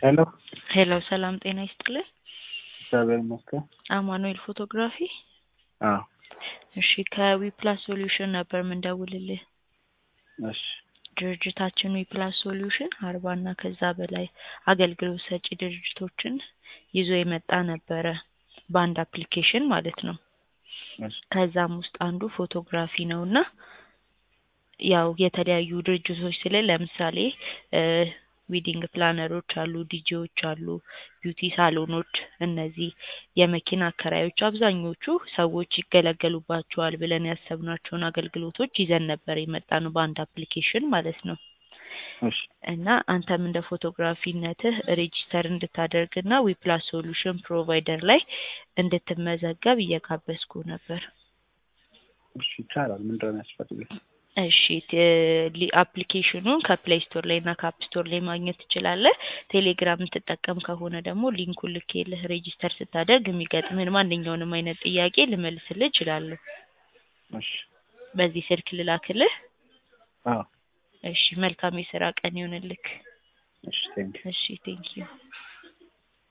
ሄሎ ሄሎ ሰላም ጤና ይስጥልን። እግዚአብሔር ይመስገን። አማኑኤል ፎቶግራፊ። አዎ እሺ ከዊፕላስ ሶሉሽን ነበር ምንደውልልህ። እሺ ድርጅታችን ዊፕላስ ሶሉሽን አርባ እና ከዛ በላይ አገልግሎት ሰጪ ድርጅቶችን ይዞ የመጣ ነበረ በአንድ አፕሊኬሽን ማለት ነው። እሺ ከዛም ውስጥ አንዱ ፎቶግራፊ ነው እና ያው የተለያዩ ድርጅቶች ስለ ለምሳሌ ዊዲንግ ፕላነሮች አሉ፣ ዲጄዎች አሉ፣ ቢዩቲ ሳሎኖች፣ እነዚህ የመኪና አከራዮች አብዛኞቹ ሰዎች ይገለገሉባቸዋል ብለን ያሰብናቸውን አገልግሎቶች ይዘን ነበር የመጣ ነው በአንድ አፕሊኬሽን ማለት ነው። እሺ እና አንተም እንደ ፎቶግራፊነትህ ሬጂስተር እንድታደርግና ዊፕላስ ሶሉሽን ፕሮቫይደር ላይ እንድትመዘገብ እየጋበዝኩ ነበር። እሺ ይቻላል። ምንድን ነው የሚያስፈልገው? እሺ አፕሊኬሽኑን ከፕሌይ ስቶር ላይ እና ከአፕ ስቶር ላይ ማግኘት ትችላለህ። ቴሌግራም የምትጠቀም ከሆነ ደግሞ ሊንኩን ልኬልህ ሬጂስተር ስታደርግ የሚገጥምህን ማንኛውንም አይነት ጥያቄ ልመልስልህ እችላለሁ። እሺ በዚህ ስልክ ልላክልህ። አዎ እሺ መልካም የስራ ቀን ይሆንልክ። እሺ ቴንክ እሺ ቴንኪዩ